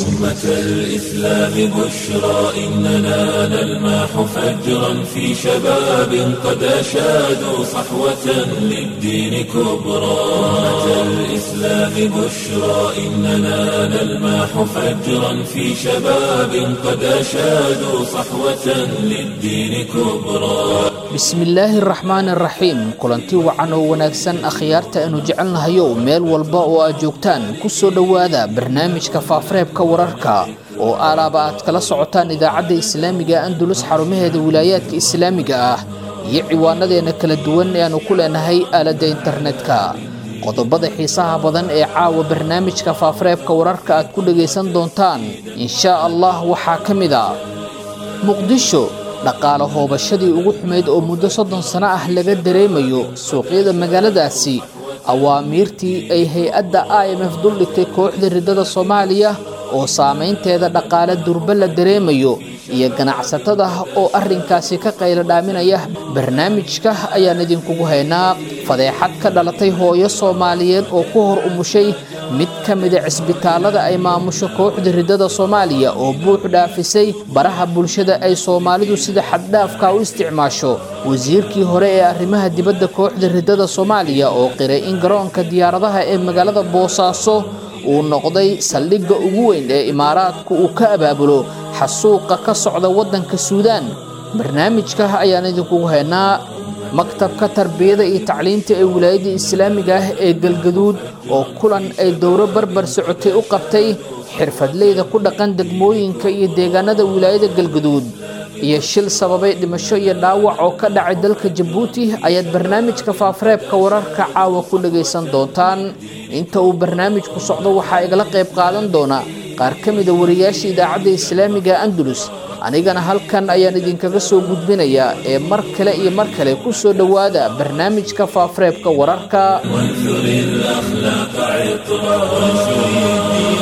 أمة الإسلام بشرى إننا نلمح فجرا في شباب قد أشادوا صحوة للدين كبرى أمة الإسلام بشرى إننا نلمح فجرا في شباب قد أشادوا صحوة للدين كبرى bismillaahi araxmaan araxiim kulanti wacan oo wanaagsan akhyaarta aynu jecelnahayow meel walba oo aad joogtaan ku soo dhowaada barnaamijka faafareebka wararka oo aalaaba aad kala socotaan idaacadda islaamiga andulus xarumaheeda wilaayaadka islaamiga ah iyo ciwaanadeenna kala duwan ee aanu ku leenahay aaladda internetka qodobada xiisaha badan ee caawa barnaamijka faafareebka wararka aad ku dhagaysan doontaan inshaa allah waxaa ka mid a muqdisho dhaqaale hoobashadii ugu xumayd oo muddo soddon sano ah laga dareemayo suuqyada magaaladaasi awaamiirtii ay hay-adda i m f duldhigtay kooxda riddada soomaaliya oo saamaynteeda dhaqaale durba la dareemayo iyo ganacsatada oo arrinkaasi ka qaylo dhaaminaya barnaamijka ayaan idinkugu haynaa fadeexad ka dhalatay hooyo soomaaliyeed oo ku hor umushay mid ka mida cisbitaalada ay maamusho kooxda riddada soomaaliya oo buux dhaafisay baraha bulshada ay soomaalidu sida xaddhaafka u isticmaasho wasiirkii hore ee arrimaha dibadda kooxda riddada soomaaliya oo qiray in garoonka diyaaradaha ee magaalada boosaaso uu noqday saldhigga ugu weyn ee imaaraadku uu ka abaabulo xasuuqa ka socda waddanka suudaan barnaamijka ayaan idinkugu haynaa maktabka tarbiyada iyo tacliinta ee wilaayadda islaamiga ah ee galgaduud oo kulan ay dowro barbar socotay u qabtay xirfadleyda ku dhaqan degmooyinka iyo deegaanada wilaayada galgaduud iyo shil sababay dhimasho iyo dhaawac oo ka dhacay dalka jabuuti ayaad barnaamijka faafareebka wararka caawa ku dhagaysan doontaan inta uu barnaamijku socdo waxaa igala qayb qaadan doona qaar ka mida wariyaasha idaacadda islaamiga andalus anigana halkan ayaan idinkaga soo gudbinayaa ee mar kale iyo mar kale ku soo dhowaada barnaamijka faafareebka wararka وانثر الأخلاق عطرا وانثر الدين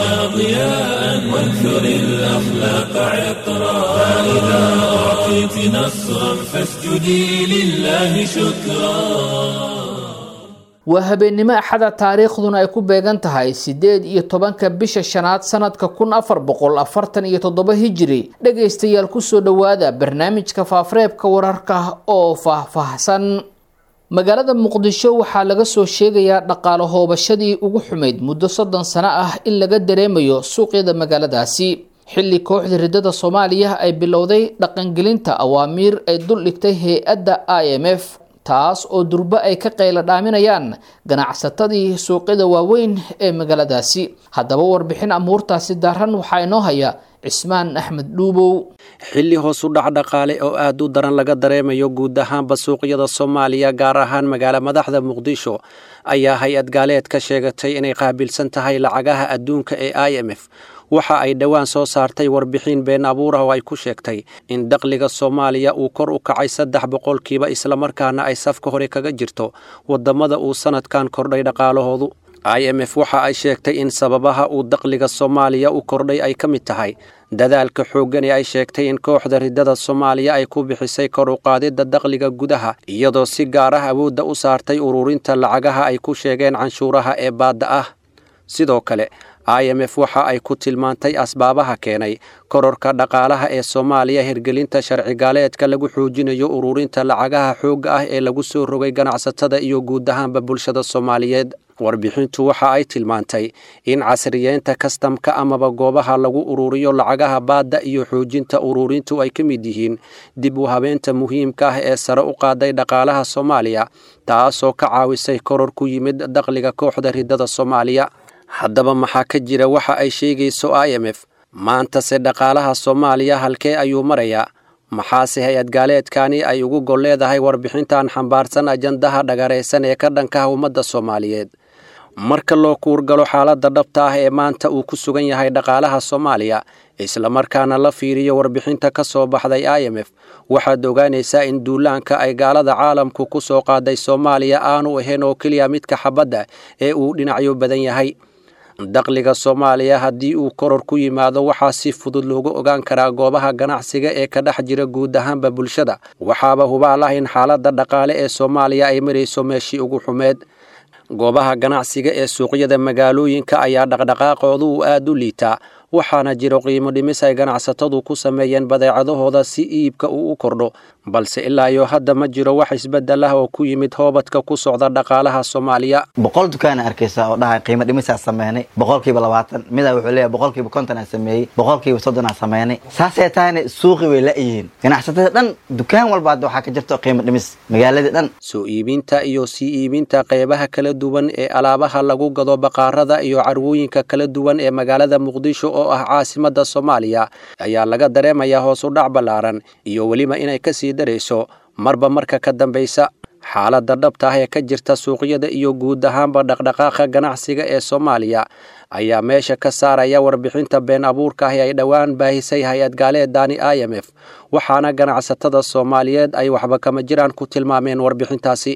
ضياء وانثر الأخلاق عطرا فإذا أعطيت نصرا فاسجدي لله شكرا waa habeennimo axada taariikhduna ay ku beegan tahay siddeed iyo tobanka bisha shanaad sanadka kun afar boqol afartan iyo toddoba hijiri dhegaystayaal kusoo dhowaada barnaamijka faafareebka wararka oo faahfaahsan magaalada muqdisho waxaa laga soo sheegayaa dhaqaale hoobashadii ugu xumayd muddo soddon sano ah in laga dareemayo suuqyada magaaladaasi xilli kooxda riddada soomaaliya ay bilowday dhaqangelinta awaamiir ay duldhigtay hay-adda i m f taas oo durbo ay ka qaylo dhaaminayaan ganacsatadii suuqyada waaweyn ee magaaladaasi haddaba warbixin amuurtaasi daaran waxaa inoo haya cismaan axmed dhuubow xilli hoos u dhac dhaqaale oo aad u daran laga dareemayo guud ahaanba suuqyada soomaaliya gaar ahaan magaala madaxda muqdisho ayaa hay-ad gaaleed ka sheegatay inay qaabilsan tahay lacagaha adduunka ee i m f waxa ay dhowaan soo saartay warbixin been abuur ah oo ay ku sheegtay in dakhliga soomaaliya uu kor u kacay saddex boqolkiiba islamarkaana ay safka hore kaga jirto waddamada uu sanadkan kordhay dhaqaalahoodu i m f waxa ay sheegtay in sababaha uu dakhliga soomaaliya u kordhay ay ka mid tahay dadaalka xooggan ee ay sheegtay in kooxda riddada soomaaliya ay ku bixisay kor u qaadidda dakhliga gudaha iyadoo si gaar ah awoodda u saartay ururinta lacagaha ay ku sheegeen canshuuraha ee baadda ah sidoo kale i m f waxa ay ku tilmaantay asbaabaha keenay kororka dhaqaalaha ee soomaaliya hirgelinta sharcigaaleedka lagu xoojinayo ururinta lacagaha xoogga ah ee lagu soo rogay ganacsatada iyo guud ahaanba bulshada soomaaliyeed warbixintu waxa ay tilmaantay in casriyeynta kastamka amaba goobaha lagu ururiyo lacagaha baadda iyo xoojinta ururintu ay ka mid yihiin dib u habeenta muhiimka ah ee sare u qaaday dhaqaalaha soomaaliya taasoo ka caawisay koror ku yimid dakhliga kooxda riddada soomaaliya haddaba maxaa ka jira waxa ay sheegayso i m f maantase dhaqaalaha soomaaliya halkee ayuu marayaa maxaase hay-ad gaaleedkani ay ugu gol leedahay warbixintan xambaarsan ajandaha dhagaraysan ee ka dhankaha ummadda soomaaliyeed marka loo kuurgalo xaaladda dhabta ah ee maanta uu ku sugan yahay dhaqaalaha soomaaliya islamarkaana la fiiriyo warbixinta ka soo baxday i m f waxaad ogaanaysaa in duulaanka ay gaalada caalamku ku soo qaaday soomaaliya aanu ahayn oo keliya midka xabadda ee uu dhinacyo badan yahay dakhliga soomaaliya haddii uu koror ku yimaado waxaa si fudud loogu ogaan karaa goobaha ganacsiga ee ka dhex jira guud ahaanba bulshada waxaaba hubaal ah in xaaladda dhaqaale ee soomaaliya ay marayso meeshii ugu xumeed goobaha ganacsiga ee suuqyada magaalooyinka ayaa dhaqdhaqaaqoodu uu aad u liitaa waxaana jiro qiimo dhimis ay ganacsatadu ku sameeyeen badeecadahooda si iibka uu u kordho balse ilaa iyo hadda ma jiro wax isbeddel ah oo ku yimid hoobadka ku socda dhaqaalaha soomaaliya boqol dukaana arkaysa oo dhahay qiimo dhimisaa sameynay boqolkiiba labaatan midaa wuxuu leeyahay boqolkiiba konton aan sameeyey boqolkiiba soddon aan sameynay saasay tahayna suuqi way la-yihiin ganacsatada dhan dukaan walba hadda waxaa ka jirto qiimo dhimis magaaladii dhan soo iibinta iyo sii iibinta qeybaha kala duwan ee alaabaha lagu gado baqaarada iyo carwooyinka kala duwan ee magaalada muqdisho oo ah caasimada soomaaliya ayaa laga dareemayaa hoos u dhac ballaaran iyo weliba inay kasii darayso marba marka ka dambaysa xaaladda dhabta ah ee ka jirta suuqyada iyo guud ahaanba dhaqdhaqaaqa ganacsiga ee soomaaliya ayaa meesha ka saaraya warbixinta been abuurka ah ee ay dhowaan baahisay hay-ad gaaleedani i m f waxaana ganacsatada soomaaliyeed ay waxba kama jiraan ku tilmaameen warbixintaasi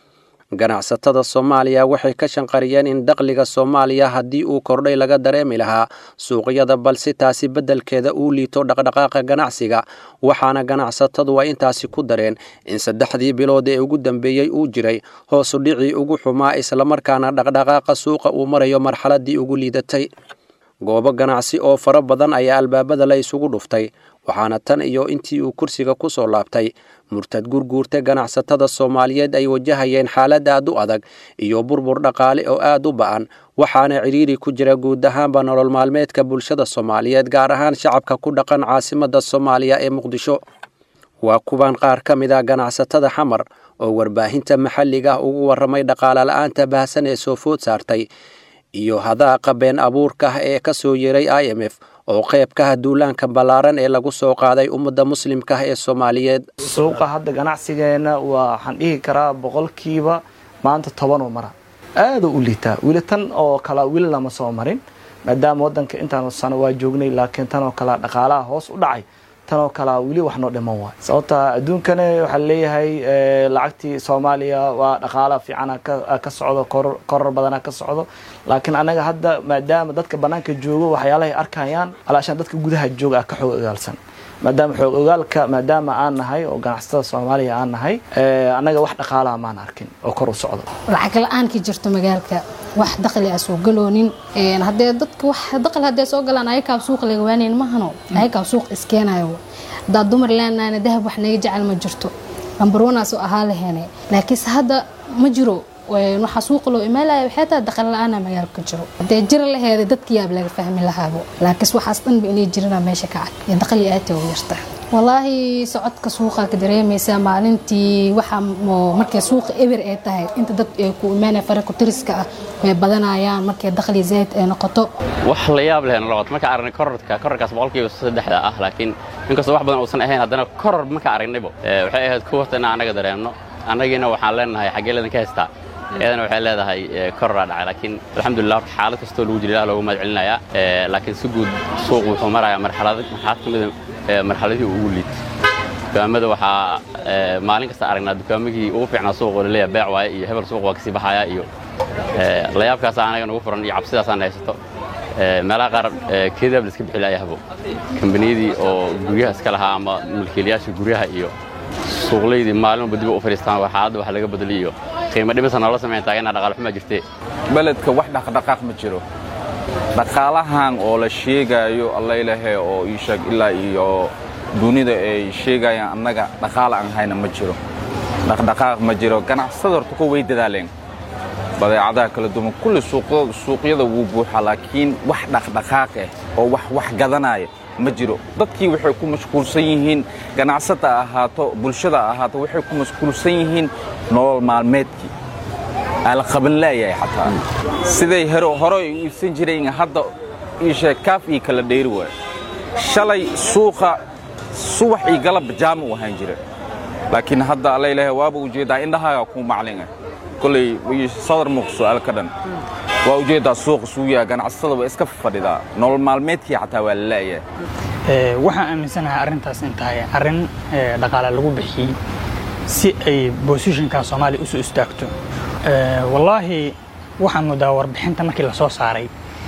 ganacsatada soomaaliya waxay ka shanqariyeen in dakhliga soomaaliya haddii uu kordhay laga dareemi lahaa suuqyada balse taasi beddelkeeda uu liito dhaqdhaqaaqa ganacsiga waxaana ganacsatadu ay intaasi ku dareen in saddexdii bilood ee ugu dambeeyey uu jiray hoosu dhicii ugu xumaa islamarkaana dhaqdhaqaaqa suuqa uu marayo marxaladii ugu liidatay goobo ganacsi oo fara badan ayaa albaabada la isugu dhuftay waxaana tan iyo intii uu kursiga ku soo laabtay murtad gurguurta ganacsatada soomaaliyeed ay wajahayeen xaalad aad u adag iyo burbur dhaqaale oo aad u ba'an waxaana cidhiiri ku jira guud ahaanba nolol maalmeedka bulshada soomaaliyeed gaar ahaan shacabka ku dhaqan caasimada soomaaliya ee muqdisho waa kuwan qaar ka mid ah ganacsatada xamar oo warbaahinta maxalliga ah ugu warramay dhaqaale la-aanta baahsan ee soo food saartay iyo hadaaqa been abuurka ah ee ka soo yeeray i m f oo qayb ka ah duulaanka ballaaran ee lagu soo qaaday ummadda muslimka ah ee soomaaliyeed suuqa hadda ganacsigeenna waxaan dhihi karaa boqolkiiba maanta tobanoo mara aada u liitaa weli tan oo kala weli lama soo marin maadaama wadanka intaan sano waa joognay laakiin tan oo kale dhaqaalaha hoos u dhacay tanoo kalea weli wax noo dhiman waay sababta adduunkana waxaa leeyahay lacagtii soomaaliya waa dhaqaala fiicana ka socdo koror badana ka socdo laakiin anaga hadda maadaama dadka banaanka joogo waxyaalahay arkayaan alaashaan dadka gudaha jooga ah ka xoog ogaalsan maadaama xoog ogaalka maadaama aan nahay oo ganacsatada soomaaliya aan nahay annaga wax dhaqaalaha maan arkin oo kor u socdo lacag la-aan ka jirto magaalka wax dakhli a soo galoonin hadee dadka wax dakhli hadee soo galaan ayakaab suuq laga waanayn mahano ayakaab suuq iskeenayo haddaa dumar leenahayna dahab wax naga jecel ma jirto lambarwanaasoo ahaa laheene laakiinse hadda ma jiro waxaa suuqa loo imaanaya waxay tahay dakhli la-aana magaalka ka jiro hadee jira laheeda dadka yaab laga fahmi lahaabo laakiinse waxaas dhanba inay jirana meesha ka cad iyo dakhli aadta u yarta walaahi socodka suuqa ka dareemaysaa maalintii waxa markay suuqa eber ay tahay inta dad ay ku imaanaya faraka tiriska ah way badanayaan markay dakhli zayd ay noqoto wax la yaab leh noqoto marka aragnay kororka kororkaas boqolkiiba saddexda ah laakiin inkastoo wax badan uusan ahayn haddana koror marka aragnaybo waxay ahayd kuwarta inaan annaga dareemno annagiina waxaan leenahay xaggee leedan ka haystaa iyadana waxay leedahay kororaa dhacay laakiin alxamdulilah horta xaalad kastoo lagu jira ilah loogu mahad celinayaa laakiin si guud suuq wuxuu marayaa marxalad marxalad ka mida marxaladihii ugu liid dukaamada waxaa maalin kasta aragnaa dukaamagii ugu fiicnaa suuq oo laleeyahay beec waaye iyo hebel suuq waa kasii baxaya iyo layaabkaasa anaga nagu furan iyo cabsidaasaan haysato meelaha qaar keedaab la iska bixi laaya habo kambaniyadii oo guryaha iska lahaa ama mulkiilayaasha guryaha iyo suuqlaydii maalin walba dib u fadhiistaan xaaladda wax laga bedeliy iyo qiimo dhimisa noola samayn taagana dhaqaal xumaa jirtee beledka wax dhaqdhaqaaq ma jiro dhaqaalahan oo la sheegaayo allaylahe oo ii sheeg ilaa iyo dunida ay sheegayaan annaga dhaqaala aan hayna ma jiro dhaqdhaqaaq ma jiro ganacsada horta ku way dadaaleen badeecadaha kala duwan kulli suuqyada wuu buuxaa laakiin wax dhaqdhaqaaq ah oo wax wax gadanaya ma jiro dadkii waxay ku mashquulsan yihiin ganacsata ahaato bulshada ahaato waxay ku mashquulsan yihiin nolol maalmeedkii aa la qaban laayahay xataa siday hore ay u iibsan jireen hadda iishee kaaf ii kala dheeri waayo shalay suuqa subax ii galab jaama u ahaan jira laakiin hadda allaylahay waaba ujeeddaa indhahaaga kuu maclinga koley sadar muuq su'aal ka dhan waa ujeeddaa suuqa suuyaa ganacsatada waa iska fadhidaa nolol maalmeedkii xataa waa la la'yahay waxaan aaminsanahay arrintaas in tahay arrin dhaqaale lagu bixiyey si ay bosishinka soomaaliya usoo istaagto wallaahi waxaan moodaa warbixinta markii la soo saaray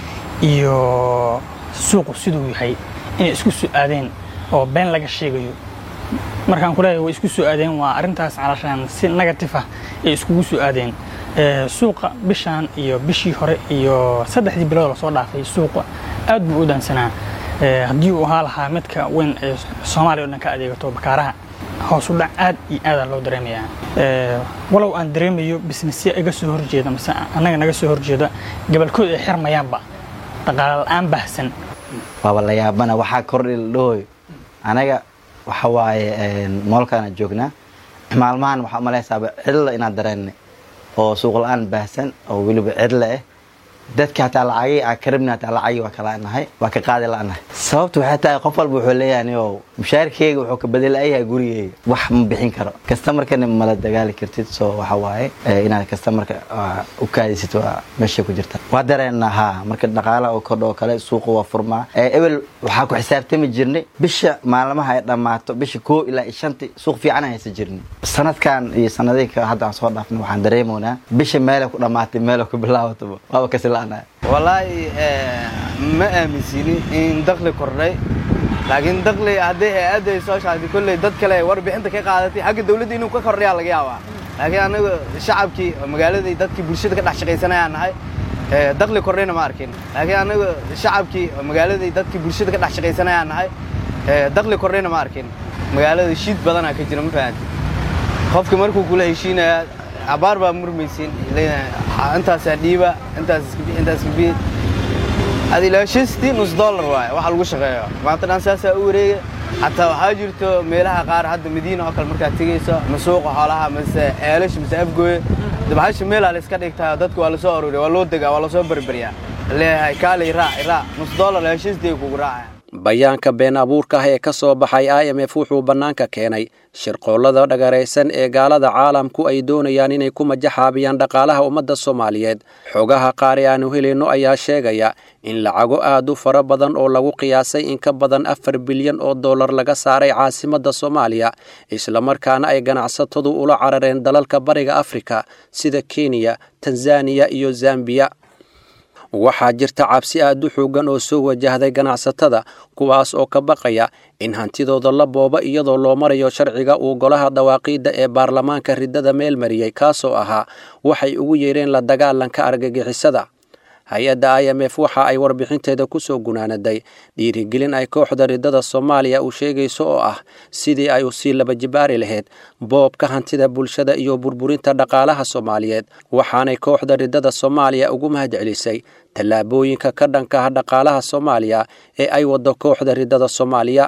iyo suuqu siduu yahay inay isku soo aadeen oo been laga sheegayo markaan kuleeyahay way isku soo aadeen waa arrintaas calashaan si negatif ah ay iskugu soo aadeen suuqa bishaan iyo bishii hore iyo saddexdii bilood lasoo dhaafay suuqa aad buu u daansanaa haddii uu ahaa lahaa midka weyn ee soomaaliya o dhan ka adeegato bakaaraha hoos u dhac aad iyo aadaan loo dareemayaa walow aan dareemayo bisnesya iga soo horjeeda mase annaga naga soo horjeeda gabalkood ay xirmayaanba dhaqaale la-aan baahsan waaba la yaabana waxaa kordhi la dhahoyo anaga waxa waaye moolkaana joognaa maalmahan waxaa umalaysaaba cidla inaad dareennay oo suuq la-aan baahsan oo weliba cidla ah dadka hataa lacagii aan ka rabni hataa lacagii waa ka la'nahay waa ka qaadi la'nahay sababta waxay tahay qof walba wuxuu leeyahay oo mushaarkeyga wuxuu ka badelayahay gurigeyga wax ma bixin karo kastamarkana mala dagaali kartid soo waxa waaye inaad kastamarka u kaadisid waa meeshay ku jirta waa dareenna haa marka dhaqaala oo kordho oo kale suuqa waa furmaa ebel waxaa ku xisaabtami jirnay bisha maalmaha ay dhammaato bisha koo ilaa shanti suuq fiican haysa jirnay sanadkan iyo sanadihii hadda aan soo dhaafnay waxaan dareemoynaa bisha meelay ku dhammaatay meelay ku bilaabataba waaba kasi wallaahi ma aaminsini in dakli kordhay laakiin dakli haddii hay-adda ay soo shaagtay kolley dad kale warbixinta ka qaadatay xagga dawladda inuu ka kordhayaa laga yaabaa laakiin anaga shacabkii magaaladii dadkii bulshada ka dhex shaqaysanayaan nahay dakli kordhayna ma arkin laakiin anaga shacabkii magaaladii dadkii bulshada ka dhex shaqaysanayaan nahay dakli kordhayna ma arkin magaalada shiid badanaa ka jira ma fahanti qofka markuu kula heshiinayaa abaar baa murmaysin intaasaa dhiiba intaas kabi ad ilaa shantii nus dollar waaye waxa lagu shaqeeyo maanta dhan saasaa u wareega xataa waxaa jirto meelaha qaar hadda madiina oo kale markaad tegayso ma suuqa xoolaha mase ceelasha mase afgooye dabahasha meelaa la iska dhigtaa dadka waa lasoo arooriya waa loo degaa waa lasoo berberyaa leeyahay kaalay raac raac nus dollar ilaa shantii kugu raacaya bayaanka been abuurka ah ee ka soo baxay i m f wuxuu bannaanka keenay shirqoollada dhagaraysan ee gaalada caalamku ay doonayaan inay ku majaxaabiyaan dhaqaalaha ummadda soomaaliyeed xogaha qaar ee aanu helayno ayaa sheegaya in lacago aad u fara badan oo lagu qiyaasay in ka badan afar bilyan oo dollar laga saaray caasimadda soomaaliya islamarkaana ay ganacsatadu ula carareen dalalka bariga afrika sida kenya tanzaniya iyo zambiya waxaa jirta cabsi aad u xoogan oo soo wajahday ganacsatada kuwaas oo ka baqaya in hantidooda la booba iyadoo loo marayo sharciga uu golaha dawaaqiidda ee baarlamaanka riddada meel mariyey kaasoo ahaa waxay ugu yeedheen la dagaalanka argagixisada hay-adda i m f waxa ay warbixinteeda ku soo gunaanaday dhiirigelin ay kooxda riddada soomaaliya uu sheegayso oo ah sidii ay usii laba jibaari lahayd boobka hantida bulshada iyo burburinta dhaqaalaha soomaaliyeed waxaanay kooxda riddada soomaaliya ugu mahadcelisay tallaabooyinka ka dhanka ah dhaqaalaha soomaaliya ee ay waddo kooxda riddada soomaaliya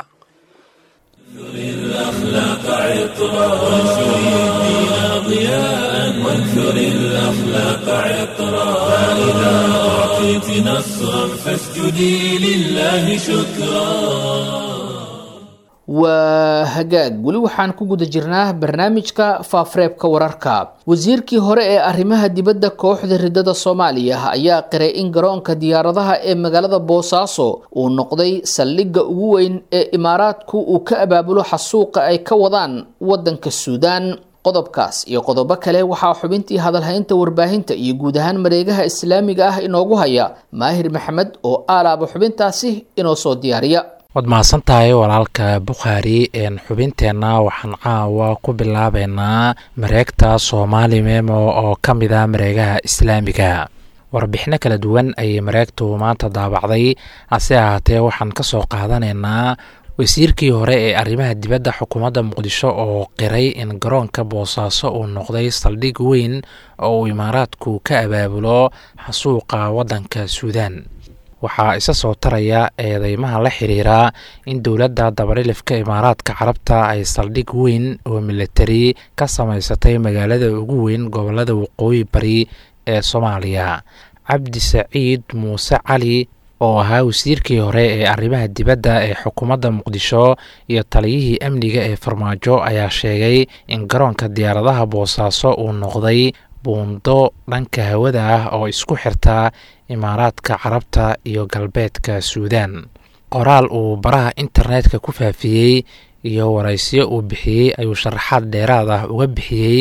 الأخلاق عطرا وانشر الدين ضياء وانثر الأخلاق عطرا فإذا أعطيت نصرا فاسجدي لله شكرا waa hagaag weli waxaan ku guda jirnaa barnaamijka faafareebka wararka wasiirkii hore ee arrimaha dibadda kooxda riddada soomaaliya ayaa qiray in garoonka diyaaradaha ee magaalada boosaaso uu noqday saldhigga ugu weyn ee imaaraadku uu ka abaabulo xasuuqa ay ka wadaan waddanka suudaan qodobkaas iyo qodobo kale waxaa xubintii hadalhaynta warbaahinta iyo guud ahaan mareegaha islaamiga ah inoogu haya maahir maxamed oo aalaaba xubintaasi inoo soo diyaariya waad mahadsan tahay walaalka bukhaari xubinteenna waxaan caawa ku bilaabeynaa mareegta soomaali memo oo ka mid ah mareegaha islaamiga warbixino kala duwan ayay mareegtu maanta daabacday hase ahaatee waxaan ka soo qaadanaynaa wasiirkii hore ee arrimaha dibadda xukuumadda muqdisho oo qiray in garoonka boosaaso uu noqday saldhig weyn oo uu imaaraadku ka abaabulo xasuuqa waddanka suudaan waxaa isa soo taraya eedeymaha la xiriira in dowladda dabarilifka imaaraadka carabta ay saldhig weyn oo militari ka samaysatay magaalada ugu weyn gobolada waqooyi bari ee soomaaliya cabdi saciid muuse cali oo ahaa wasiirkii hore ee arrimaha dibadda ee xukuumadda muqdisho iyo taliyihii amniga ee farmaajo ayaa sheegay in garoonka diyaaradaha boosaaso uu noqday buundo dhanka hawada ah oo isku xirta imaaraadka carabta iyo galbeedka suudaan qoraal uu baraha internetka ku faafiyey iyo waraysiyo uu bixiyey ayuu sharaxaad dheeraad ah uga bixiyey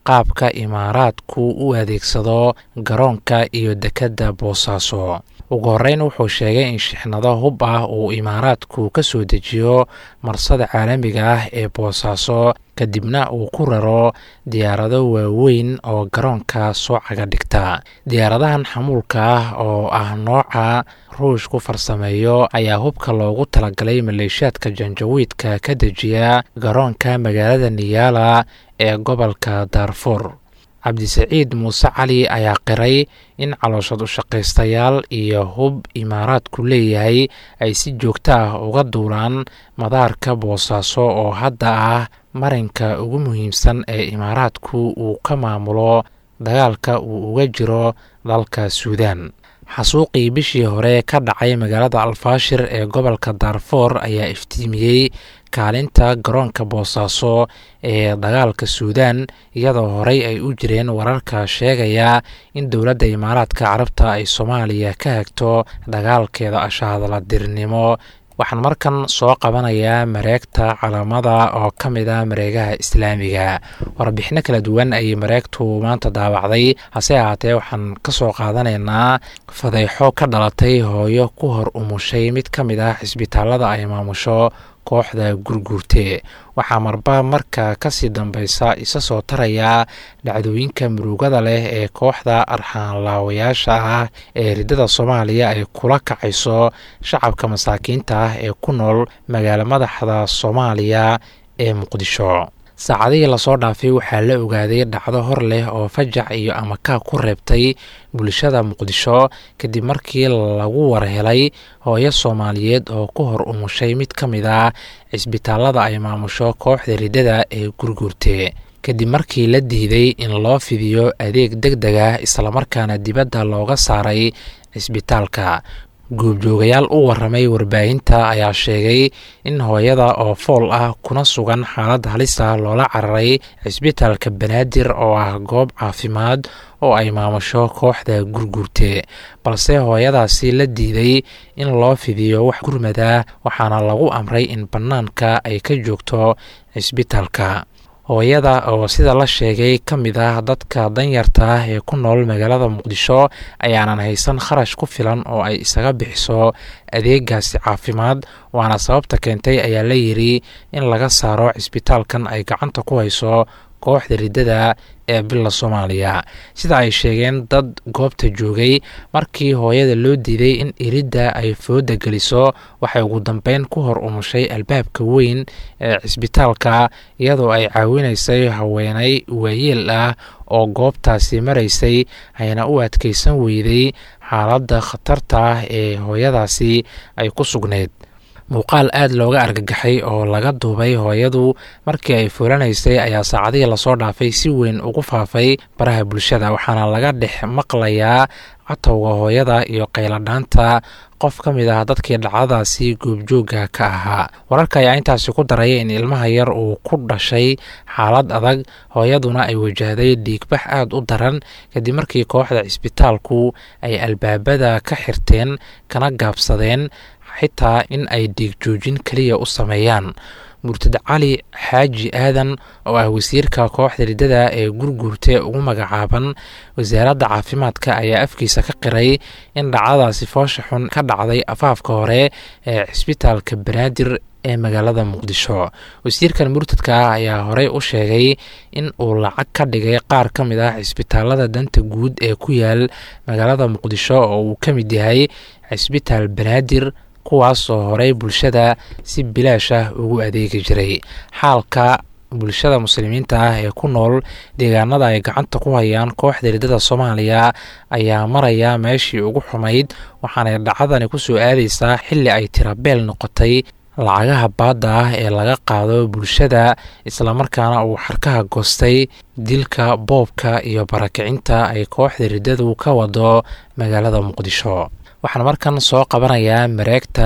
qaabka imaaraadku u adeegsado garoonka iyo dekedda boosaaso ugu horreyn wuxuu sheegay in shixnado hub ah uu imaaraadku ka soo dejiyo marsada caalamiga ah ee boosaaso kadibna uu ku raro diyaarado waaweyn oo garoonka soo caga dhigta diyaaradahan xamuulka ah oo ah nooca ruush ku farsameeyo ayaa hubka loogu talagalay maleeshiyaadka janjawiidka ka dejiya garoonka magaalada niyaala ee gobolka daarfuur cabdisaciid muuse cali ayaa qiray in calooshad ushaqaystayaal iyo hub imaaraadku leeyahay ay si joogto ah uga duulaan madaarka boosaaso oo hadda ah marinka ugu muhiimsan ee imaaraadku uu ka maamulo dagaalka uu uga jiro dalka suudaan xasuuqii bishii hore ka dhacay magaalada alfaashir ee gobolka daarfoor ayaa iftiimiyey kaalinta garoonka boosaaso ee dagaalka suudaan iyadoo horey ay u jireen wararka sheegaya in dowladda imaaraadka carabta ay soomaaliya ka hagto dagaalkeeda ashahadladirnimo waxaan markan soo qabanayaa mareegta calaamada oo ka mid ah mareegaha islaamiga warbixino kala duwan ayay mareegtu maanta daawacday hase ahaatee waxaan ka soo qaadanaynaa fadeexo ka dhalatay hooyo ku hor umushay mid ka mid ah cisbitaalada ay maamusho kooxda gurguurte waxaa marba marka kasii dambeysa isa soo taraya dhacdooyinka murugada leh ee kooxda arxaanlaawayaasha ah ee riddada soomaaliya ay kula kacayso shacabka masaakiinta ah ee ku nool magaalo madaxda soomaaliya ee muqdisho saacadihii lasoo dhaafay waxaa la ogaaday dhacdo hor leh oo fajac iyo amakaa ku reebtay bulshada muqdisho kadib markii lagu warhelay hooyo soomaaliyeed oo ku hor umushay mid ka mid ah cisbitaalada ay maamusho kooxda riddada ee gurguurte kadib markii la diiday in loo fidiyo adeeg deg deg ah islamarkaana dibadda looga saaray cisbitaalka guubjoogayaal u waramay warbaahinta ayaa sheegay in hooyada oo fool ah kuna sugan xaalad halisa loola cararay cisbitaalka banaadir oo ah goob caafimaad oo ay maamusho kooxda gurguurte balse hooyadaasi la diiday in loo fidiyo wax gurmada waxaana lagu amray in bannaanka ay ka joogto cisbitaalka hooyada oo sida la sheegay ka mid ah dadka danyarta ah ee ku nool magaalada muqdisho ayaanan haysan kharash ku filan oo ay isaga bixiso adeegaasi caafimaad waana sababta keentay ayaa la yidri in laga saaro cisbitaalkan ay gacanta ku hayso kooxda riddada ee bila soomaaliya sida ay sheegeen dad goobta joogay markii hooyada loo diiday in iridda ay fooda geliso waxay ugu dambeyn ku hor umushay albaabka weyn ee cisbitaalka iyadoo ay caawinaysay haweenay waayeel ah oo goobtaasi maraysay ayna u adkaysan weyday xaaladda khatarta ah ee hooyadaasi ay ku sugnayd muuqaal aad looga argagaxay oo laga duubay hooyadu markii ay fulanaysay ayaa saacadihii lasoo dhaafay si weyn ugu faafay baraha bulshada waxaana laga dhex maqlayaa catowga hooyada iyo qayladhaanta qof ka mid ah dadkii dhacdadaasi goobjoogga ka ahaa wararka ayaa intaasi ku daraya in ilmaha yar uu ku dhashay xaalad adag hooyaduna ay wajahday dhiigbax aad u daran kadib markii kooxda cisbitaalku ay albaabada ka xirteen kana gaabsadeen xitaa in ay dhiig joojin keliya u sameeyaan murtad cali xaaji aadan oo ah wasiirka kooxda riddada ee gurguurte ugu magacaaban wasaaradda caafimaadka ayaa afkiisa ka qiray in dhacdadaasi foosha xun ka dhacday afaafka hore ee cisbitaalka banaadir ee magaalada muqdisho wasiirkan murtadka ah ayaa horey u sheegay in uu lacag ka dhigay qaar ka mid ah cisbitaalada danta guud ee ku yaal magaalada muqdisho oo uu ka mid yahay cisbitaal banaadir kuwaas oo horey bulshada si bilaash ah ugu adeegi jiray xaalka bulshada muslimiinta ah ee ku nool deegaanada ay gacanta ku hayaan kooxda riddada soomaaliya ayaa maraya meeshii ugu xumayd waxaanay dhacdani kusoo aadaysaa xilli ay tirabeel noqotay lacagaha baadda ah ee laga qaado bulshada islamarkaana uu xarkaha goostay dilka boobka iyo barakicinta ay kooxda riddadu ka wado magaalada muqdisho waxaan markan soo qabanayaa mareegta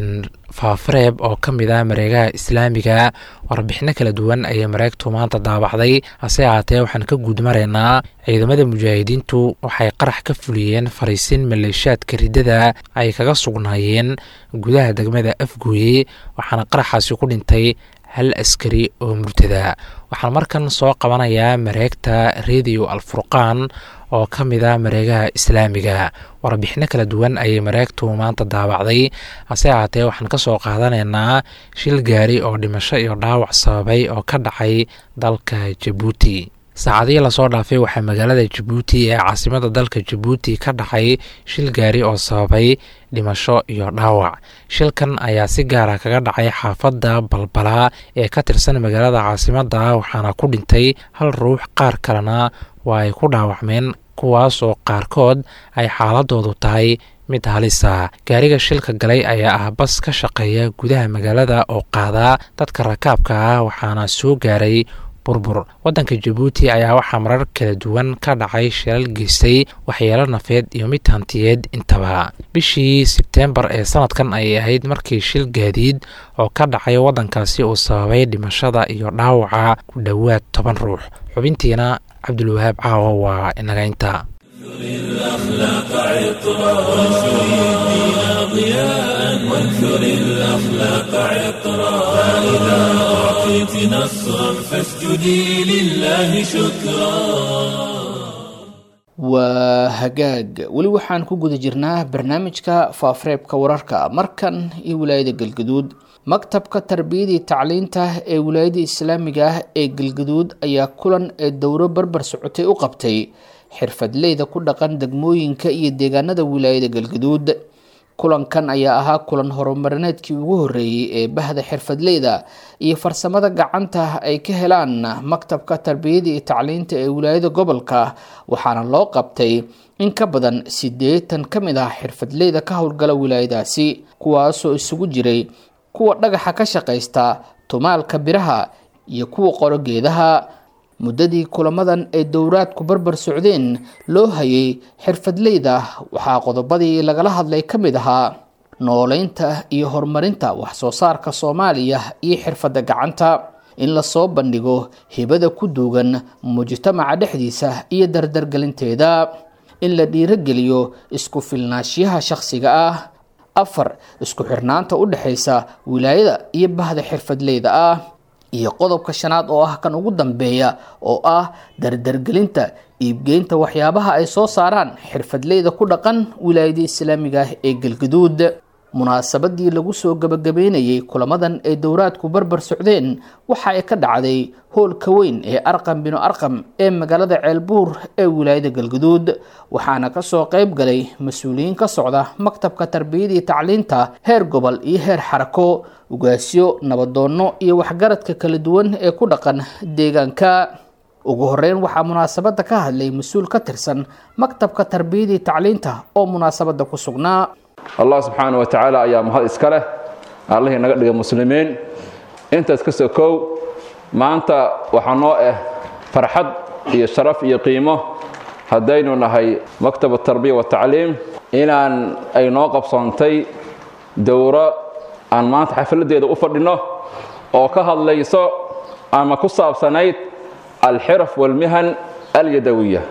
faafareeb oo ka mid ah mareegaha islaamiga warbixino kala duwan ayay mareegtu maanta daabacday hase ahaatee waxaan ka guud maraynaa ciidamada mujaahidiintu waxay qarax ka fuliyeen fariisin maleeshaadka riddada ay kaga sugnaayeen gudaha degmada afgooye waxaana qaraxaasi ku dhintay hal askari oo murtada waxaan markan soo qabanayaa mareegta radio alfurqaan oo ka mid a mareegaha islaamiga warbixino kala duwan ayay mareegtu maanta daawacday hase ahaatee waxaan ka soo qaadanaynaa shil gaari oo dhimasho iyo dhaawac sababay oo ka dhacay dalka jabuuti saacadihii lasoo dhaafay waxaa magaalada jabuuti ee caasimada dalka jabuuti ka dhacay shil gaari oo sababay dhimasho iyo dhaawac shilkan ayaa si gaara kaga dhacay xaafadda balbalaa ee ka tirsan magaalada caasimada waxaana ku dhintay hal ruux qaar kalena waa ay ku dhaawacmeen kuwaasoo qaarkood ay xaaladoodu tahay mid halisa gaariga shilka galay ayaa ah bas ka shaqeeya gudaha magaalada oo qaadaa dadka rakaabka ah waxaana soo gaaray burbur waddanka jabuuti ayaa waxaa marar kala duwan ka dhacay shilal geystay waxyeelo nafeed iyo mid hantiyeed intaba bishii sebteembar ee sanadkan ayay ahayd markii shil gaadiid oo ka dhacay waddankaasi uu sababay dhimashada iyo dhaawaca ku dhowaad toban ruux xubintiina cabdulwahaab caawa waa inagaynta الأخلاق عطرا وانشر الدين ضياء وانثر الأخلاق عطرا فإذا أعطيت نصرا فاسجدي لله شكرا waa hagaag weli waxaan ku guda jirnaa barnaamijka faafareebka wararka markan iyo wilaayada galgaduud maktabka tarbiyadii tacliinta ee wilaayada islaamiga ah ee galgaduud ayaa kulan ee dowro barbar socotay u qabtay xirfadleyda ku dhaqan degmooyinka iyo deegaanada wilaayada galgaduud kulankan ayaa ahaa kulan horumarineedkii ugu horeeyey ee bahda xirfadleyda iyo farsamada gacanta ay ka helaan maktabka tarbiyada iyo tacliinta ee wilaayada gobolka waxaana loo qabtay in ka badan siddeetan ka mid ah xirfadleyda ka howlgala wilaayadaasi kuwaasoo isugu jiray kuwa dhagaxa ka shaqaysta tumaalka biraha iyo kuwa qoro geedaha muddadii kulamadan ay dowraadku barbar socdeen loo hayay xirfadleyda waxaa qodobadii lagala hadlay ka mid ahaa nooleynta iyo horumarinta waxsoo saarka soomaaliya iyo xirfadda gacanta in lasoo bandhigo hibada ku duugan mujtamaca dhexdiisa iyo dardargelinteeda in la dhiirogeliyo isku filnaashiyaha shakhsiga ah afar isku xirnaanta u dhexaysa wilaayada iyo bahda xirfadleyda ah iyo qodobka shanaad oo ah kan ugu dambeeya oo ah dardargelinta iibgeynta waxyaabaha ay soo saaraan xirfadleyda ku dhaqan wilaayada islaamiga ah ee galgaduud munaasabadii lagu soo gabagabeynayay kulamadan ay dowraadku barbar socdeen waxa ay ka dhacday hoolka weyn ee arqam binu arqam ee magaalada ceelbuur ee wilaayada galgaduud waxaana kasoo qayb galay mas-uuliyiin ka socda maktabka tarbiyada iyo tacliinta heer gobol iyo heer xarako ugaasyo nabadoonno iyo waxgaradka kala duwan ee ku dhaqan deegaanka ugu horeyn waxaa munaasabada ka hadlay mas-uul ka tirsan maktabka tarbiyada iyo tacliinta oo munaasabada ku sugnaa allah subxaana wa tacaala ayaa mahad iska leh allihii naga dhigay muslimiin intaas ka sokow maanta waxaa noo ah farxad iyo sharaf iyo qiimo haddaynu nahay maktab tarbiya watacliim inaan ay noo qabsoontay dowro aan maanta xafladeeda u fadhinno oo ka hadlayso ama ku saabsanayd alxiraf walmihan alyadawiya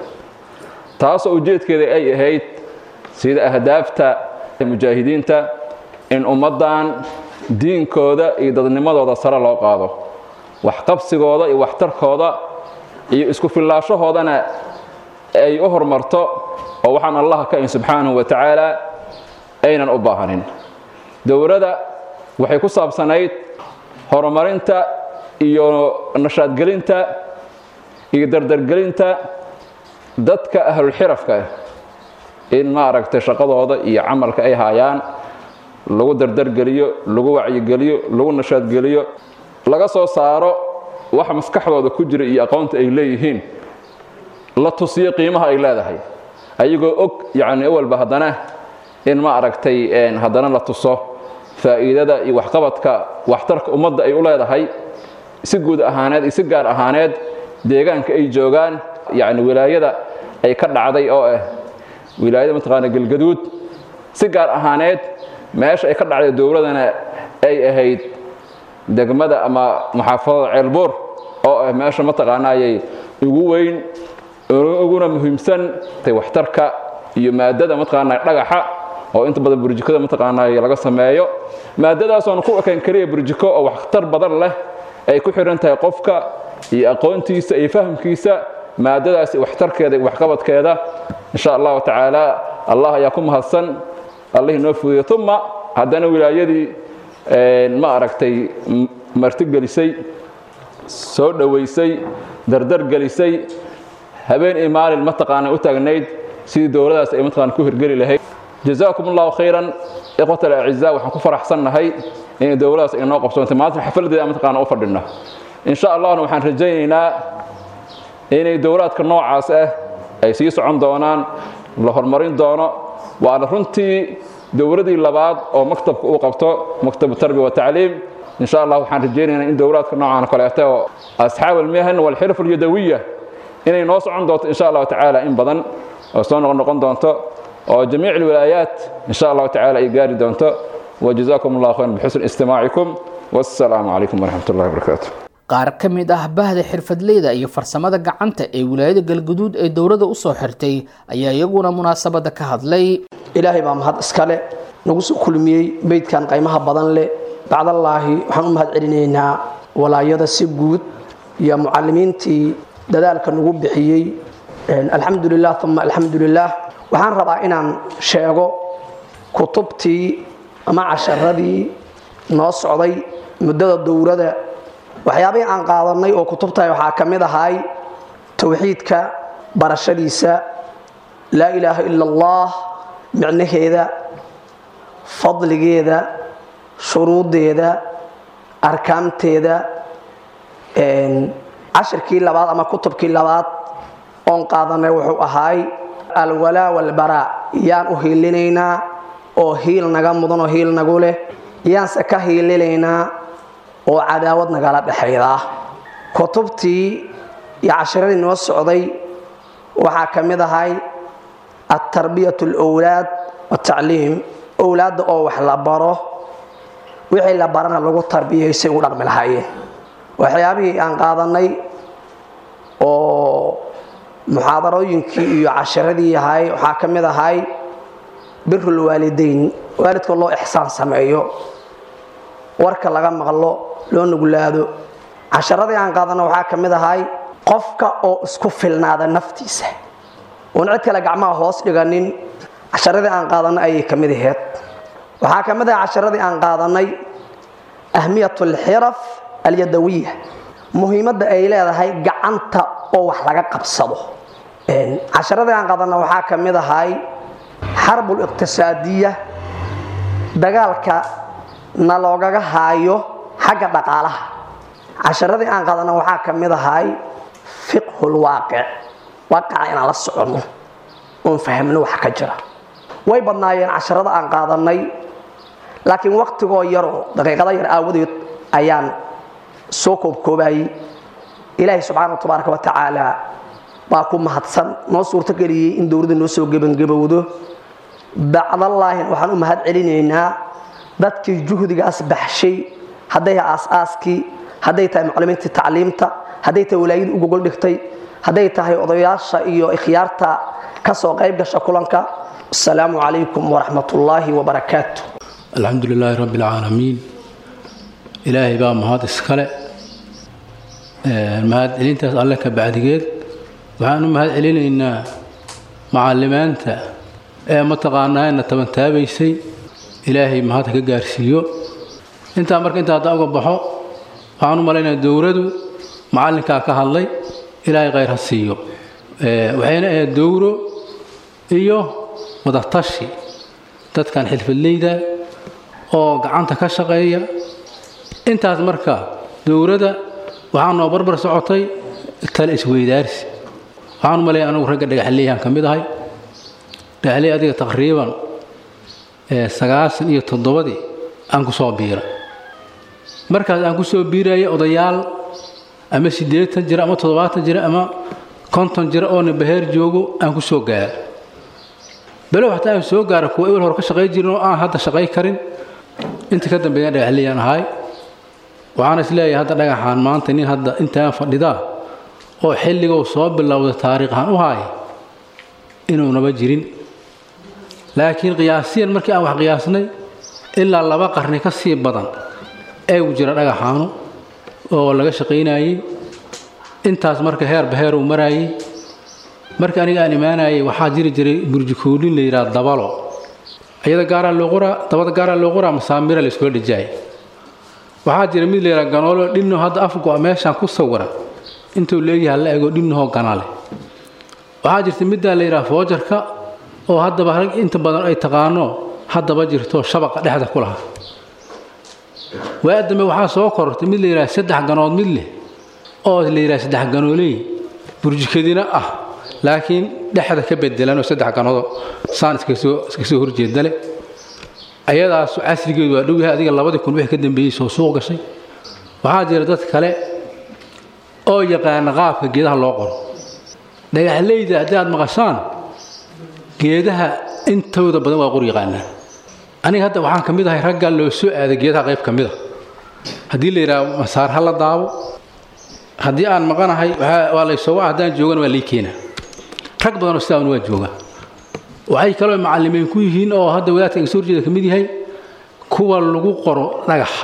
taasoo ujeedkeeda ay ahayd sida ahdaafta mujaahidiinta in ummaddan diinkooda iyo dadnimadooda sare loo qaado waxqabsigooda iyo waxtarkooda iyo isku fillaashahoodana ay u horumarto oo waxaan allaha ka in subxaanahu wa tacaala aynan u baahanin dowladda waxay ku saabsanayd horumarinta iyo nashaadgelinta iyo dardargelinta dadka ahlulxirafka ah in maaragtay shaqadooda iyo camalka ay haayaan lagu dardargeliyo lagu wacyigeliyo lagu nashaadgeliyo laga soo saaro waxa maskaxdooda ku jira iyo aqoonta ay leeyihiin la tusiyo qiimaha ay leedahay ayagoo og yacni awalba haddana in ma aragtay haddana la tuso faa'iidada iyo waxqabadka waxtarka ummadda ay u leedahay si guud ahaaneed iyo si gaar ahaaneed deegaanka ay joogaan yacni wilaayada ay ka dhacday oo ah wilaayada mataqaana galgaduud si gaar ahaaneed meesha ay ka dhacday dowladana ay ahayd degmada ama muxaafadada ceelbuur oo ah meesha mataqaanaayay ugu weyn uguna muhiimsan waxtarka iyo maadada mataqaana dhagaxa oo inta badan burjikada mataqaanaay laga sameeyo maadadaasoon ku ekayn keliya burjiko oo waxtar badan leh ay ku xidhan tahay qofka iyo aqoontiisa iyo fahamkiisa maadadaas waxtarkeeda iyo waxqabadkeeda insha allahu tacaala allah ayaa ku mahadsan allah inoo fudiyo uma haddana wilaayadii ma aragtay martigelisay soo dhowaysay dardar gelisay habeen iyo maalin mataqaana u taagnayd sidii dowladaas ay mataqaana ku hirgeli lahayd jazaakum allahu khayran ikhwat alacizaa waxaan ku faraxsannahay inay dowladaas ay noo qabsoontay maanta xafladeeda mataqaana u fadhina insha allahna waxaan rajaynaynaa inay dowlaadka noocaas ah ay sii socon doonaan la horumarin doono waana runtii dowladii labaad oo maktabka uu qabto maktabu tarbiya watacliim insha allah waxaan rajaynaynaa in dowlaadka noocan kaleeto oo asxaab almihan walxirf alyadawiya inay noo socon doonto insha allahu tacaala in badan oo soo noqon noqon doonto oo jamiic alwilaayaat insha allahu tacaala ay gaari doonto wajazakum allah khayran bixusni istimaacikum wassalaamu calaykum waraxmat ullahi wabarakaatu qaar ka mid ah bahda xirfadleyda iyo farsamada gacanta ee wilaayada galguduud ee dowladda u soo xirtay ayaa iyaguna munaasabadda ka hadlay ilaahay baa mahad iskale nagu soo kulmiyey beydkan qaymaha badan leh bacdallaahi waxaan u mahad celinaynaa walaayada si guud iyo mucalimiintii dadaalka nagu bixiyey alxamdulilah uma alxamdulilah waxaan rabaa inaan sheego kutubtii ama casharadii noo socday muddada dowladda waxyaabihii aan qaadanay oo kutubtahay waxaa ka mid ahay towxiidka barashadiisa laa ilaaha ila allah micnaheeda fadligeeda shuruudeeda arkaamteeda cashirkii labaad ama kutubkii labaad oon qaadanay wuxuu ahaay alwalaa walbaraa yaan u hiilinaynaa oo hiil naga mudan oo hiil nagu leh yaanse ka hiilinaynaa oo cadaawad nagala dhexayda kutubtii iyo cashiradii noo socday waxaa ka mid ahay altarbiyat alwlaad watacliim owlaadda oo wax la baro wixii la barana lagu tarbiyay say ugu dhaqmi lahaayeen waxyaabihii aan qaadanay oo muxaadarooyinkii iyo cashiradii ahay waxaa ka mid ahay birulwaalidayn waalidka loo ixsaan sameeyo warka laga maqlo loo nuglaado casharadii aan qaadana waxaa ka mid ahay qofka oo isku filnaada naftiisa oon cid kale gacmaha hoos dhiganin casharadii aan qaadanay ayay ka mid aheyd waxaa ka mid ahay casharadii aan qaadanay ahmiyat alxiraf alyadawiya muhiimadda ay leedahay gacanta oo wax laga qabsado casharadii aan qaadana waxaa ka mid ahay xarbu liqtisaadiya dagaalka na loogaga haayo xagga dhaqaalaha casharadii aan qaadana waxaa ka mid ahay fiqhulwaaqic waaqaca inaan la soconno oon fahmno wax ka jira way badnaayeen casharada aan qaadanay laakiin waktigoo yaroo daqiiqado yar aawadeed ayaan soo koobkoobayey ilaahay subxaana tabaaraka wa tacaala baa ku mahadsan noo suurtogeliyey in dowladda noo soo gebangabowdo bacdallaahin waxaan u mahad celinaynaa dadkii juhdigaas baxshay hadday tahay aas-aaskii hadday tahay maclimiintii tacliimta hadday tahay walaayadii u gogol dhigtay hadday tahay odayaasha iyo ikhyaarta ka soo qayb gasha kulanka asalaamu calaykum waraxmat ullaahi wabarakaatu alxamdu lilaahi rabbi alcaalamiin ilaahay baa mahad iskale mahad celintaas alle ka bacdigeed waxaan u mahad celinaynaa macallimaanta ee mataqaanaana tabantaabaysay ilaahay mahad ka gaarsiiyo intaa marka intaa haddaan uga baxo waxaan u malaynaya dowladu macallinkaa ka hadlay ilaahay khayr ha siiyo waxayna ahayd dowro iyo wadatashi dadkan xilfadleyda oo gacanta ka shaqeeya intaas marka dowladda waxaa noo barbar socotay tale isweydaarsi waxaan u malaya anugu ragga dhagaxleeyaan ka mid ahay dhagaxley adiga taqriiban sagaashan iyo toddobadii aan ku soo biira markaas aan ku soo biiraya odayaal ama siddeetan jira ama toddobaatan jira ama konton jira oona baheer joogo aan ku soo gaara balow hataa aan soo gaara kuwa ewel hore ka shaqay jirin oo aan hadda shaqay karin inta ka dambeeya dhagaxleyaan ahay waxaana is leeyahay hadda dhagaxaan maanta nin hadda intaan fadhidaa oo xilligou soo bilowda taariikhaan u haaya inuunaba jirin laakiin qiyaasiyan markii aan wax qiyaasnay ilaa laba qarni ka sii badan eegu jira dhagaxaanu oo laga shaqaynayey intaas marka heerba heer uu marayey marka aniga aan imaanayay waxaa jiri jiray burjikoolin la yidhaha dabalo iyada gaaraa loo qoraa dabada gaaraa loo qoraa masaamira la iskula dhijaaya waxaa jira mid la yidhaha ganoolo dhinno hadda afgo meeshaan ku sawira intuu leeyahay la ego dhinnahoo ganale waxaa jirta middaa la yidhaha foojarka oo haddaba rag inta badan ay taqaano haddaba jirto shabaqa dhexda ku lahaa waa dambe waxaa soo korortay mid la yidhaha saddex ganood mid leh oo la yidhaha saddex ganooley burjikadina ah laakiin dhexda ka bedelanoo saddex ganoodoo saan iska soo horjeeda leh ayadaas casrigeedu waa dhow yahay adiga labadii kun wixii ka dambeeyey soo suuq gashay waxaa jira dad kale oo yaqaana qaabka geedaha loo qoro dhagaxleyda haddii aad maqashaan geedaha intooda badan waa qor yaqaanaan aniga hadda waxaan ka mid ahay raggaa loo soo aaday geedaha qayb ka mid a haddii la yidhaha masaar ha la daabo haddii aan maqanahay waa laysooga haddaan joogana waa lay keenaa rag badanoo sidaana waa joogaa waxay kaloo macalimiin ku yihiin oo hadda wadaadka iga soo horjeeda ka mid yahay kuwa lagu qoro dhagaxa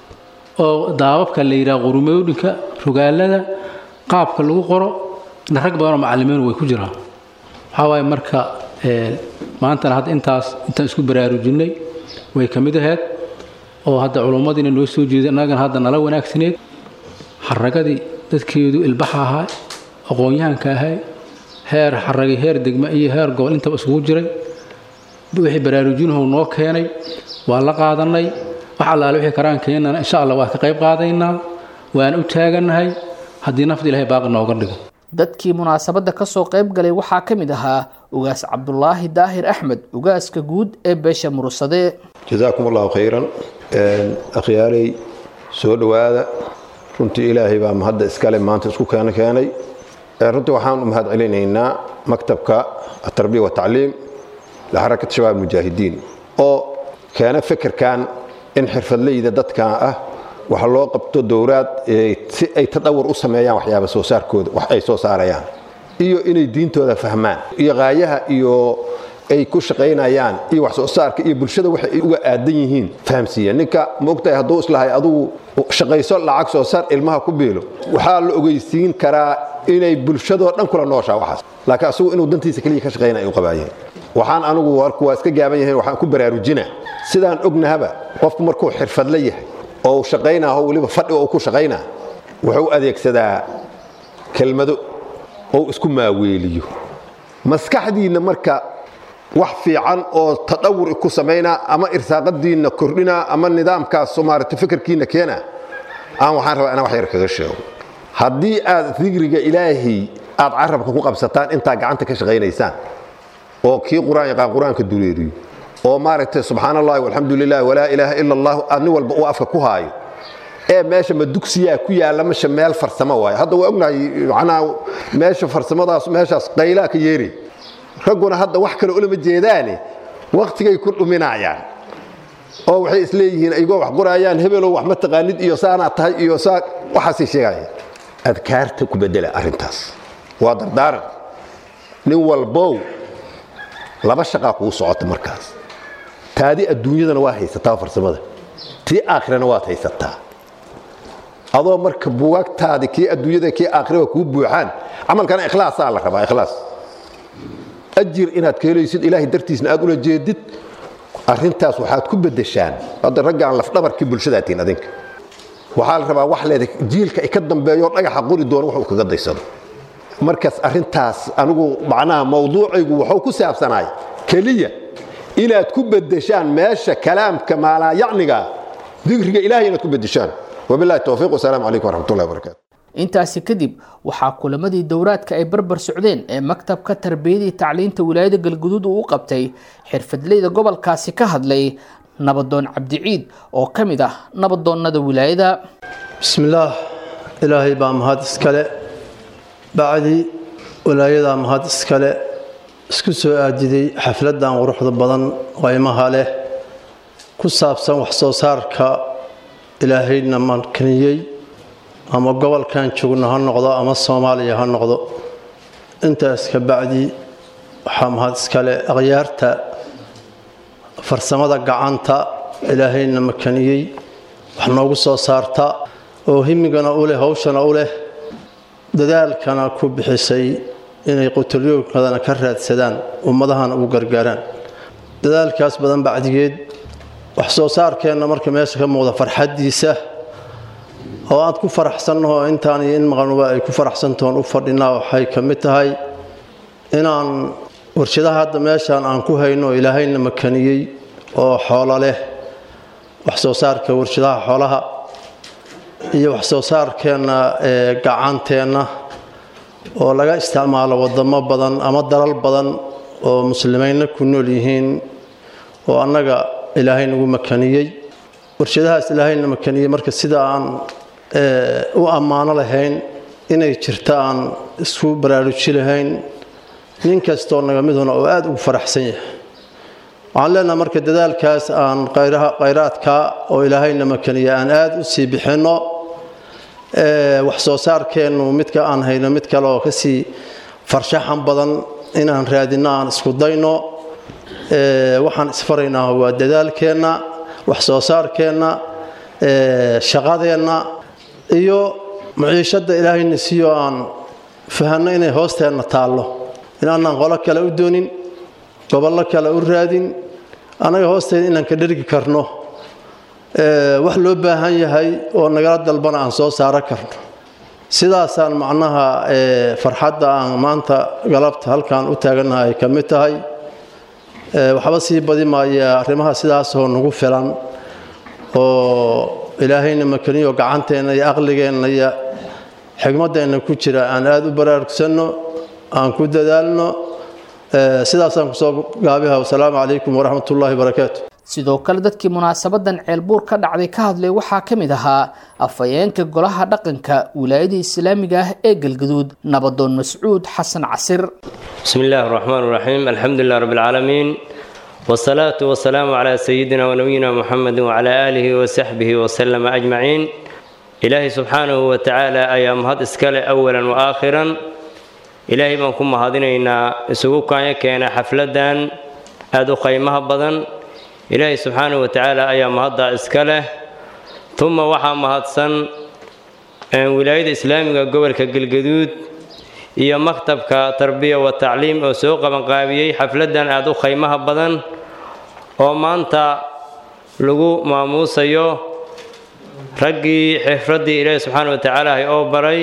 oo daababka la yidhaha qurumoodhinka rogaalada qaabka lagu qoro rag badanoo macalimiin way ku jiraan waxaa waaye marka maantana hadda intaas intaan isku baraarujinay way ka mid ahayd oo hadda culummadiina noo soo jeeday annagana hadda nala wanaagsaneed xaragadii dadkeedu ilbaxa ahaa aqoon-yahanka ahay heer xaragi heer degma iyo heer gobol intaba isugu jiray wixii baraarujinhu noo keenay waa la qaadanay wax allaale wixii karaan keenana insha allah waa ka qayb qaadaynaa waan u taagannahay haddii nafta ilahay baaqi nooga dhigo dadkii munaasabadda ka soo qayb galay waxaa ka mid ahaa ugaas cabdulaahi daahir axmed ugaaska guud ee beesha mursade jazaakum allahu khayran akhyaaley soo dhowaada runtii ilaahay baa mahadda iskale maanta isku keena keenay runtii waxaan u mahad celinaynaa maktabka atarbiya watacliim lixarakat shabaab mujaahidiin oo keena fikirkan in xirfadleyda dadkan ah wax loo qabto dowraad si ay tadawur u sameeyaan waxyaaba soo saarkooda wax ay soo saarayaan iyo inay diintooda fahmaan iyo qaayaha iyo ay ku shaqaynayaan iyo wax soo saarka iyo bulshada waxay ay uga aadan yihiin fahamsiiya ninka maogtahay hadduu islahay adugu shaqayso lacag soo saar ilmaha ku biilo waxaa la ogeysiin karaa inay bulshadoo dhan kula nooshaa waxaas laakiin asugu inuu dantiisa keliya ka shaqaynaya u qabaayeen waxaan anigu warku waa iska gaaban yahayn waxaan ku baraarujina sidaan ognahaba qofku markuu xirfadla yahay oo uu shaqaynaaho weliba fadhi oo ku shaqaynaa wuxuu adeegsadaa kelmado oo isku maaweeliyo maskaxdiinna marka wax fiican oo tadawur ku samaynaa ama irsaaqadiinna kordhinaa ama nidaamkaas maarata fikirkiinna keena aan waxaan rabaa inaan wax yar kaga sheego haddii aad digriga ilaahay aad carabka ku qabsataan intaa gacanta ka shaqaynaysaan oo kii qur-aan yaqaan qur-aanka duleeriyo oo maaragtay subxaan allahi walxamdu lilah walaa ilaaha ila allah aad nin walba uu afka ku haayo ee meesha ma dugsiyaa ku yaalla masha meel farsamo waayo hadda waa ognahay macnaha meesha farsamadaas meeshaas qaylaa ka yeeri ragguna hadda wax kale ulama jeedaane waktigay ku dhuminayaan oo waxay isleeyihiin aygoo wax qoraayaan hebelow wax ma taqaanid iyo saanaa tahay iyo saa waxaasay sheegayaan adkaarta ku bedela arrintaas waa dardaaran nin walbow laba shaqaa kuu socota markaas taadi adduunyadana waa haysataa farsamada tii aakhirana waad haysataa adoo marka bugaagtaadi kii adduunyada kii aakhiraba kuu buuxaan camalkana ikhlaasaa la rabaa ikhlaas ajir inaad ka helaysid ilaahay dartiisna aad ula jeedid arrintaas waxaad ku beddeshaan hadda raggaan lafdhabarkii bulshadaatiin adinka waxaa la rabaa wax leeda jiilka ay ka dambeeyo dhagaxa qori doono wax uu kaga daysado markaas arrintaas anigu macnaha mawduucaygu wuxuu ku saabsanaay keliya inaad ku beddeshaan meesha kalaamka maalaayacniga digriga ilahay inaad ku beddeshaan wabillahi towfiiq wasalaamu calaykum waraxmatullahi wabarakaatu intaasi kadib waxaa kulamadii dowraadka ay barbar socdeen ee maktabka tarbiyadii tacliinta wilaayada galguduud uu u qabtay xirfadleyda gobolkaasi ka hadlay nabadoon cabdiciid oo ka mid ah nabadoonnada wilaayada bismillaah ilaahay baa mahad iskale bacdi walaayadaa mahad iskale isku soo aadiday xafladdan quruxda badan qaymaha leh ku saabsan wax soo saarka ilaahayna mankaniyey ama gobolkan joogno ha noqdo ama soomaaliya ha noqdo intaas ka bacdi waxaa mahad iskale akhyaarta farsamada gacanta ilaahayna makaniyey wax noogu soo saarta oo himigana u leh hawshana u leh dadaalkana ku bixisay inay qutulyoogkadana ka raadsadaan ummadahana ugu gargaaraan dadaalkaas badan bacdigeed wax soo saarkeenna marka meesha ka muuqda farxaddiisa oo aad ku faraxsannaho intaan iyo in maqanuba ay ku faraxsantahoon u fadhinaa waxay ka mid tahay inaan warshadaha hadda meeshaan aan ku hayno ilaahayna makaniyey oo xoolo leh wax soo saarka warshadaha xoolaha iyo wax soo saarkeenna ee gacanteenna oo laga isticmaalo wadamo badan ama dalal badan oo muslimiinna ku nool yihiin oo annaga ilaahay nagu makaniyey warshadahaas ilaahayna makaniyey marka sida aan u ammaano lahayn inay jirta aan isku baraaruji lahayn nin kastoo naga miduna oo aada ugu faraxsan yahay waxaan leenaha marka dadaalkaas aan khayraadka oo ilaahayna makaniya aan aada u sii bixinno wax soo saarkeennu midka aan hayno mid kale oo kasii farshaxan badan inaan raadinno aan isku dayno waxaan isfaraynaa waa dadaalkeenna wax soo saarkeenna shaqadeenna iyo maciishadda ilaahayna siiyo aan fahanno inay hoosteenna taallo inaanaan qolo kale u doonin gobollo kale u raadin annaga hoosteeda inaan ka dhergi karno wax loo baahan yahay oo nagala dalbana aan soo saaro karno sidaasaan macnaha farxadda aan maanta galabta halkaan u taagannahay ay ka mid tahay waxba sii badi maaya arrimaha sidaasoo nagu filan oo ilaahayna makaniyo gacanteenna iyo aqligeenna iyo xigmaddeenna ku jira aan aada u baraarugsanno aan ku dadaalno sidaasaan kusoo gaabiha wasalaamu calaykum waraxmat ullaahi barakaatu sidoo kale dadkii munaasabadan ceelbuur ka dhacday ka hadlay waxaa ka mid ahaa afhayeenka golaha dhaqanka wilaayada islaamiga ah ee galgaduud nabadoon mascuud xasan casir بسم الله الرحمن الرحيم الحمد لله رب العالمين والصلاة والسلام على سيدنا ونبينا محمد وعلى آله وصحبه وسلم أجمعين إلهي سبحانه وتعالى أيام هاد إسكال أولا وآخرا إلهي من كم هادينينا سوق كان كان حفلة أدو قيمها بدن إلهي سبحانه وتعالى أيام هاد إسكاله ثم وحى مهدسن ولاية إسلامية قبل كالجدود iyo maktabka tarbiya wa tacliim oo soo qabanqaabiyey xafladan aada u khaymaha badan oo maanta lagu maamuusayo raggii xifraddii ilaahi subxaana wa tacaala hay oo baray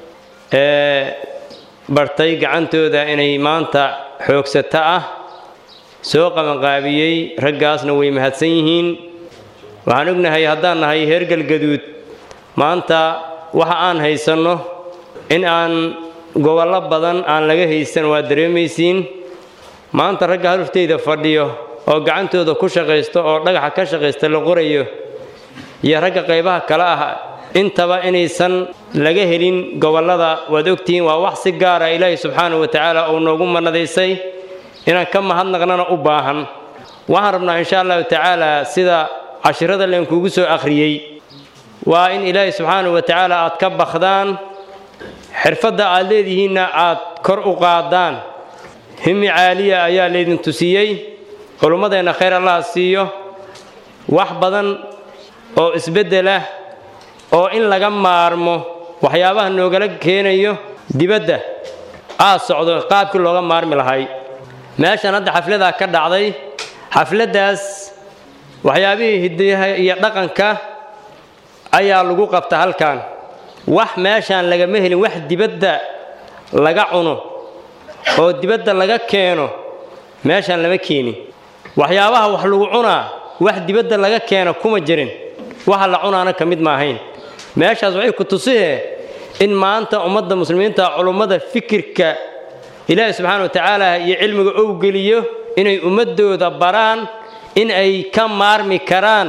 ee bartay gacantooda inay maanta xoogsato ah soo qabanqaabiyey raggaasna way mahadsan yihiin waxaan ognahay haddaan nahay heer galgaduud maanta waxa aan haysanno in aan gobollo badan aan laga haysan waa dareemaysiin maanta ragga halufteyda fadhiyo oo gacantooda ku shaqaysto oo dhagaxa ka shaqaysta la qorayo iyo ragga qaybaha kale ah intaba inaysan laga helin gobollada waad ogtihiin waa wax si gaara ilaahi subxaanahu wa tacaala uu noogu manadaysay inaan ka mahadnaqnana u baahan waxaan rabnaa insha allahu tacaala sida cashirada leenkuugu soo akhriyey waa in ilaahi subxaanahu wa tacaala aad ka bakdaan xirfadda aad leedihiinna aad kor u qaadaan himi caaliya ayaa laydin tusiyey culummadeenna khayr allaha siiyo wax badan oo isbeddelah oo in laga maarmo waxyaabaha noogala keenayo dibadda aad socdo qaabkii looga maarmi lahay meeshan hadda xafladaa ka dhacday xafladdaas waxyaabihii hidayaha iyo dhaqanka ayaa lagu qabta halkan wax meeshaan lagama helin wax dibadda laga cuno oo dibadda laga keeno meeshaan lama keenin waxyaabaha wax lagu cunaa wax dibadda laga keeno kuma jirin waxa la cunaana ka mid maahayn meeshaas waxay ku tusihee in maanta ummadda muslimiinta culummada fikirka ilaahi subxaana wa tacaala iyo cilmiga ou geliyo inay ummaddooda baraan in ay ka maarmi karaan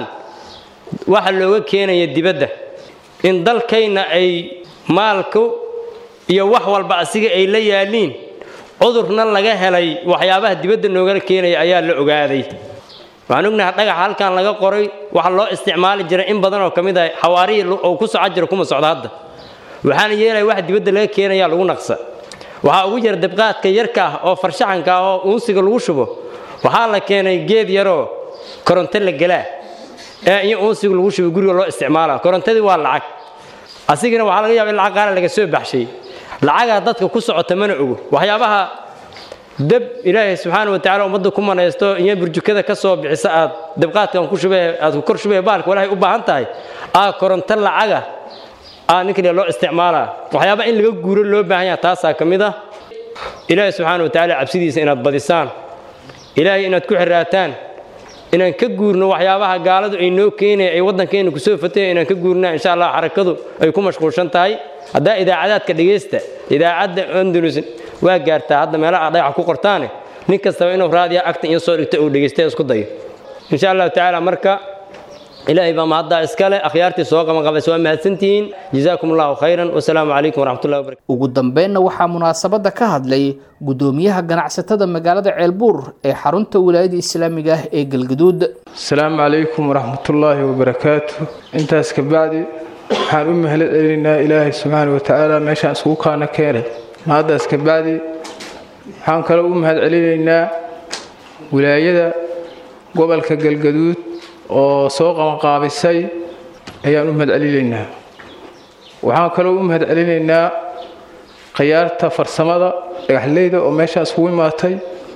waxa looga keenaya dibadda in dalkayna ay maalku iyo wax walba asiga ay la yaaliin cudurna laga helay waxyaabaha dibadda noogala keenaya ayaa la ogaaday waxaan ognahay dhagaxa halkan laga qoray waxa loo isticmaali jiray in badan oo ka mid ah xawaarihii oo ku soco jira kuma socdo hadda waxaana yeelaya wax dibadda laga keenaya lagu naqsa waxaa ugu jira dibqaadka yarka ah oo farshaxanka ah oo uunsiga lagu shubo waxaa la keenay geed yaroo koronto la gelaa ee in uunsiga lagu shubo guriga loo isticmaala korontadii waa lacag asigana waxaa laga yaaba in lacag qaala laga soo baxshay lacagaa dadka ku socota mana ogo waxyaabaha dab ilaahay subxaana watacaala ummadda ku manaysto iyo burjukada ka soo bixisa aad dabqaadkan ku shubee aad ku kor shubee baalka walaahay u baahan tahay aa koronto lacaga aa ninkan loo isticmaalaa waxyaaba in laga guuro loo baahan yaha taasaa ka mid ah ilaahay subxaana watacaala cabsidiisa inaad badisaan ilaahay inaad ku xiraataan inaan ka guurno waxyaabaha gaaladu ay noo keenaya ay waddankeena kusoo fataya inaan ka guurnaa insha allah xarakadu ay ku mashquulshan tahay haddaa idaacadaadka dhegaysta idaacadda andalus waa gaartaa hadda meelaha aad dhagaxa ku qortaane nin kastaba inuu raadiya agta iyo soo dhigto uu dhegaysta isku dayo insha allahu tacaala marka ilaahay baa mahaddaa iskale akhyaartii soo qabanqabaysa waa mahadsantihiin jazaakum allahu khayran wasalaamu calaykum waraxmatullahi wabarakatu ugu dambeynna waxaa munaasabadda ka hadlay gudoomiyaha ganacsatada magaalada ceelbuur ee xarunta wilaayada islaamiga ah ee galgaduud asalaamu calaykum waraxmatullaahi wabarakaatu intaas kabacdi waxaan u mahad celinaynaa ilaahay subxaana watacaala meeshaan iskugu kaana keenay mahaddaas kabacdi waxaan kaloo u mahad celinaynaa wilaayada gobolka galgaduud oo soo qabanqaabisay ayaan u mahad celinaynaa waxaan kaloo u mahad celinaynaa khiyaarta farsamada dhagaxleyda oo meeshaan iskugu imaatay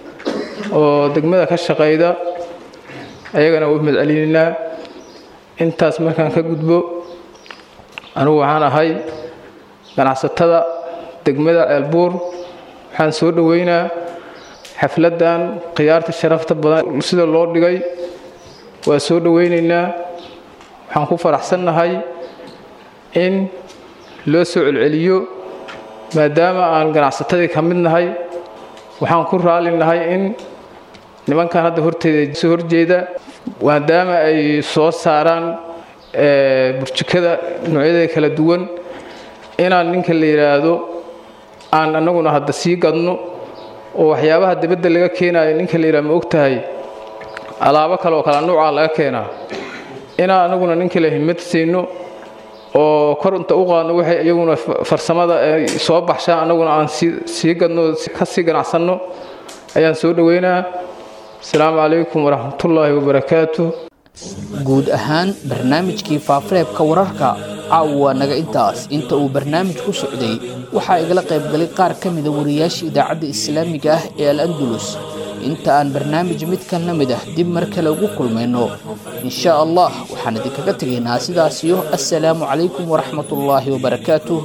oo degmada ka shaqayda ayagana waa u mahad celinaynaa intaas markaan ka gudbo anugu waxaan ahay ganacsatada degmada ceelbuur waxaan soo dhoweynaa xafladdan khiyaarta sharafta badan sida loo dhigay waa soo dhoweynaynaa waxaan ku faraxsannahay in loo soo celceliyo maadaama aan ganacsatadii ka mid nahay waxaan ku raali nahay in nimankan hadda horteeda soo horjeeda maadaama ay soo saaraan burjikada noocyadeeda kala duwan inaan ninka la yidhaahdo aan annaguna hadda sii gadno oo waxyaabaha dibadda laga keenayo ninka la yidhahdo ma og tahay alaabo kale oo kala nuucaa laga keenaa inaan anaguna ninka la himad siino oo kor inta u qaadno waxay iyaguna farsamada ay soo baxshaan annaguna aan sii gadno ka sii ganacsanno ayaan soo dhoweynaa asalaamu calaykum waraxmatullaahi wabarakaatu guud ahaan barnaamijkii faafareebka wararka caawa waa naga intaas inta uu barnaamij ku socday waxaa igala qaybgalay qaar ka mida wariyaasha idaacadda islaamiga ah ee al andalus inta aan barnaamij midkan la mid ah dib mar kale ugu kulmayno insha allah waxaan idinkaga tegaynaa sidaasiyo assalaamu calaykum waraxmatullaahi wabarakaatuh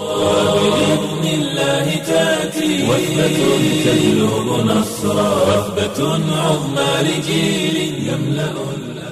بإذن الله تأتي وثبة تجلب نصرا وثبة عظمى لجيل يملأ